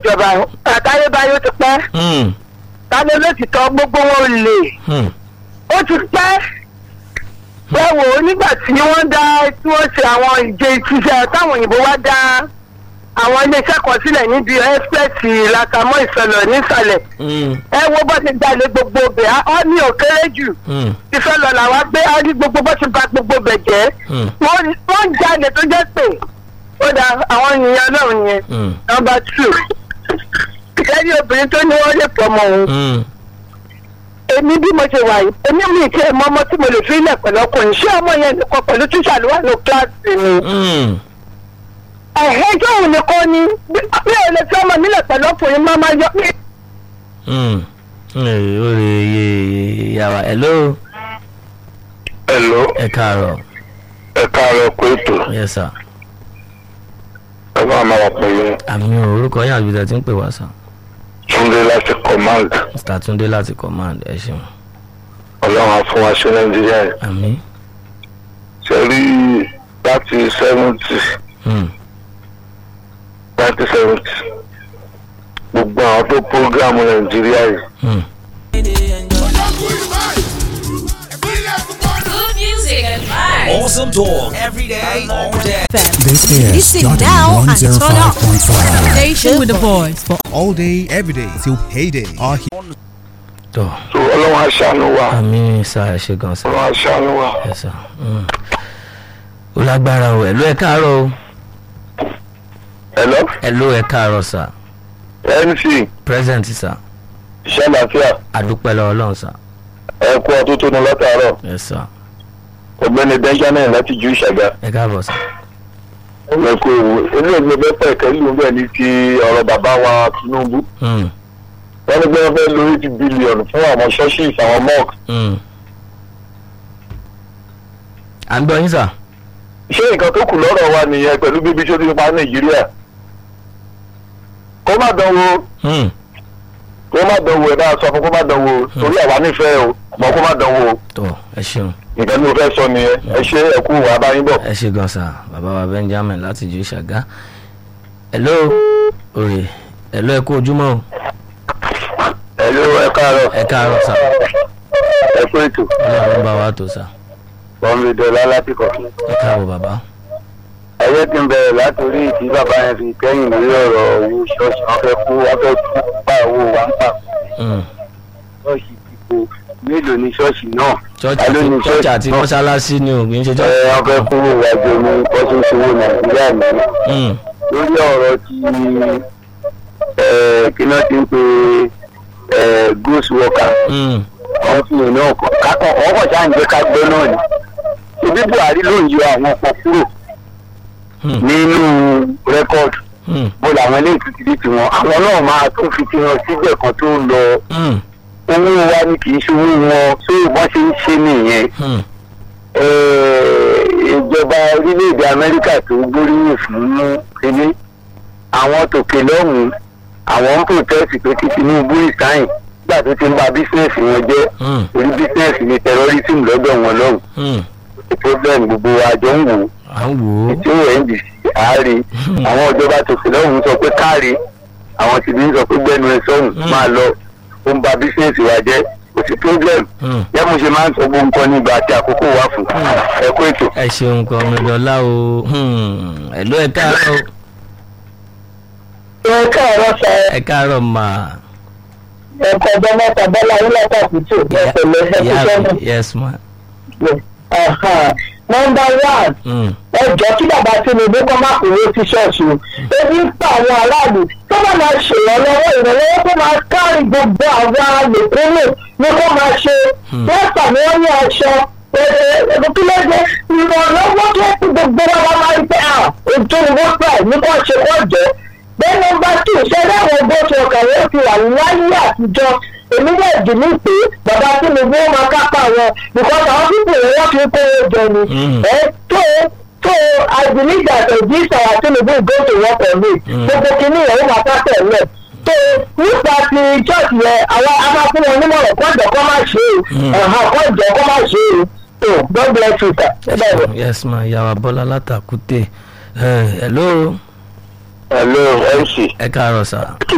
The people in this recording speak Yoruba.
ìjọba àtayébáyé ó ti pẹ́ Hmm, tani olótìtọ́ gbogbo wọn ò lè hmm, ó ti pẹ́ ẹ wò ó nígbà tí wọ́n dá tí wọ́n ṣe àwọn ìje ìṣiṣẹ́ táwọn òyìnbó wá dá àwọn iléeṣẹ́ kan sílẹ̀ níbi ẹ́sípẹ́ẹ̀tì làtàmọ́ ìsọ̀lọ̀ nísàlẹ̀ hmm, ẹ wo bó ti jalè gbogbo bẹ̀ á ọ́ ní òkèrè jù hmm, ìfẹ́ lọ làwa gbé á rí gbogbo bó ti ba gbogbo bẹ̀ jẹ́ hmm, wọ́n wọ́n jalè tó jẹ́ pé ó da àwọn ènìyàn náà yẹn hmm, nọmba two ìkẹ́rí obìnrin tó ní wọ́n lè pọ̀ mọ́ òun hmm. èmi bí mo ṣe wà yìí èmi mi kí ẹ mọ ọmọ tí mo lè fi ilẹ̀ pẹ̀lú ọkùnrin ṣé ọmọ yẹn nìkan pẹ̀lú tíṣà ló wà ní kíláàsì ni Hmm. ẹ̀hẹ́ tó òun nìkan ni bí bí ò lè fi ọmọ mi lẹ̀ pẹ̀lú ọkùnrin máa máa yọ mí. Hmm. Ee, ó lè yé yàrá hello Hello, ẹ káàárọ̀ ẹ káàárọ̀ pé ètò yes sir ẹ máa máa wà pẹ̀lú àmì orúkọ yín àbí tí ń pè wá sir Túndé láti command mr tunde láti command ẹ ṣeun ọlọ́run á fún wa ṣe Nàìjíríà yìí. àmì ṣe rí láti seventy Hmm. ninety seventy gbogbo àwọn tó prógrámù Nàìjíríà yìí Hmm. Good music and vibes. Awesome talk every day, all day. This is Listen Jordan now and turn up. 105.5. Station with the voice for All day, every day, till payday. Our tó so ọlọ́run á ṣàánú wa àmì sá ẹ ṣe gan sir ọlọ́run á ṣàánú wa. ẹ sà Hmm. ó lágbára o ẹ̀lú ẹ káàárọ̀ o Hello, ẹ̀lú ẹ káàárọ̀ sà MC present sà iṣẹ́ àlàáfíà àdúpẹ́ lọ́wọ́ ọlọ́run sà ẹ kú ọdún tó nu látàárọ̀ ẹ sà ọ̀gbẹ́ni Benjamin láti ju ìṣàgá ẹ káàbọ̀ sà ẹ kú ewu ilé ìgbẹ́ bẹ́ẹ̀ pẹ̀kẹ́ lù bẹ́ẹ̀ ní ti ọ̀rọ̀ bàbá wa Tinubu Hmm. wọ́n ní pé wọ́n fẹ́ lo eighty billion fún àwọn churches àwọn mosques Hmm. à ń gbọ́ yín sà ṣé nǹkan tó kù lọ́rọ̀ wa nìyẹn pẹ̀lú bíbí tó ti ń pa nàìjíríà kó má dánwò Hmm. kó má dánwò ẹ bá sọ fún kó má dánwò torí àwa nífẹ̀ẹ́ o mọ kó má dánwò o tó ẹ ṣeun nǹkan tí mo fẹ́ sọ nìyẹn ẹ ṣe ẹ kú wàá bá yín bọ̀. ẹ ṣe gan sà bàbá wa benjamin láti ju ìṣàgá ẹ̀ló òrè ẹ̀ló ẹ kú ojúmọ́ o ẹ ló ẹ káàárọ̀ ẹ káàárọ̀ sà ẹ kú ètò ọlọ́run bá wa tó sà bọ́m̀bì dọ́là láti kọ̀. ẹ káàbọ̀ bàbá ẹyẹ ti ń bẹ̀rẹ̀ látòrí ìdí bàbá yẹn fi kẹ́yìn lórí ọ̀rọ̀ owó ṣọ́ọ̀ṣì wọn fẹ́ kú wọn fẹ́ kú pa owó wa ń pa Hmm. ṣọ́ọ̀ṣì kíkó mélòó ni ṣọ́ọ̀ṣì náà church Ta ló ní àti church ṣọ́ọ̀ṣì àti náà? mọ́ṣáláṣí ni ò kì í ṣe ẹ church. wọn fẹ́ kú wájú ní kọ́sọ́sọ́wọ́ nàìjíríà nìyẹn. Hmm. lórí ọ̀rọ̀ tí ẹ, kí náà ti ń pe ẹ, ghost worker Hmm. wọ́n fi ìná ọkọ̀ kákan ọkọ̀ ṣáà ń jẹ́ ká gbọ́ náà ni ṣebí buhari ló ń yọ àwọn ọkọ̀ kúrò Hmm. nínú rẹ́kọ̀dù Hmm. bó làwọn ilé ìtútù tiwọn àwọn náà máa tún fi tiwọn síbẹ̀ kan tó ń lọ Hmm. owó wa ni kì í ṣe owó wọn tó wọ́n ṣe ń ṣe nìyẹn Hmm. Eh, ìjọba orílẹ̀-èdè amẹ́ríkà tó gbóríyìn fún kínní àwọn tòkè lọ́hùn-ún àwọn ń protest pé kí tinubu ìsáyìn nígbà tó ti ń ba bísíǹsì wọn jẹ́ Hmm. orí bísíǹsì ni terrorism lọ́dọ̀ wọn lọ́hùn Hmm. problem gbogbo àjọ ń wò ó à ń wò ó. tí ó ndc àárẹ àwọn ìjọba tòkè lọ́hùn-ún sọ pé káàrí àwọn tìbí ń sọ pé gbẹ́nu ẹ sọ́hùn Hmm. máa lọ ó ń ba bísíǹsì wa jẹ́ kò sí problem Hmm. yẹ́n mo ṣe máa ń sọ gbogbo nǹkan nígbà àti àkókò wà fún ẹ kó ètò. ẹ ṣeun kan ọmọdọ́lá o Hmm. ẹ̀ló ẹ káàárọ̀ o. ẹ káàárọ̀ sọ ẹ káàárọ̀ mà. ẹ̀kọ́ ọjọ́ mẹ́ta bọ́lá orílẹ̀-èdè àkùtù ẹ̀pẹ̀lẹ̀ Ìyá ẹ̀kúṣẹ́ mi, yes ma. nọmba one Hmm. ẹjọ́ kí bàbá tinubu kọ́ máa kúrò sí ṣọ́ọ̀ṣì o ebi ń pa àwọn aráàlú tó bá máa ṣèrànlọ́wọ́ ìrànlọ́wọ́ tó máa kárí gbogbo àwọn àlòkúnlò ní kó máa ṣe pẹ́ẹ́sà ni wọ́n ní aṣọ ẹ̀ẹ́dẹ́gbẹ́lẹ́gbẹ́ ìrànlọ́wọ́ tó kú gbogbo wa la máa ń pẹ́ à ètò ìwé pẹ̀ ní kó ṣe kó jẹ́ bẹ́ẹ̀ nọmba two ṣẹlẹ̀ àwọn bó ṣe ọkàn yóò fi wà láyé àtijọ́ èmi náà dì ní pé bàbá tinubu ó máa kápá wọn because àwọn pípò yẹn wọ́n fi kó o jẹ ni Mm. ẹ tó tó i believe that uh, this our tinubu go to work on it Mm. gbogbo kìíní yẹn ó máa ká tẹ̀lé tó nípa ti church yẹn àwọn a máa fún wọn nímọ̀ràn kọ́jọ kọ́ máa ṣe Mm. é ọ̀hán kọ́jọ kọ́ máa ṣe é tó god bless you sir. ẹ bẹ́ẹ̀ ni. yes ma yàrá bọ́lá látàkùtè. ẹ̀ló hello mc ẹ káàárọ̀ sà.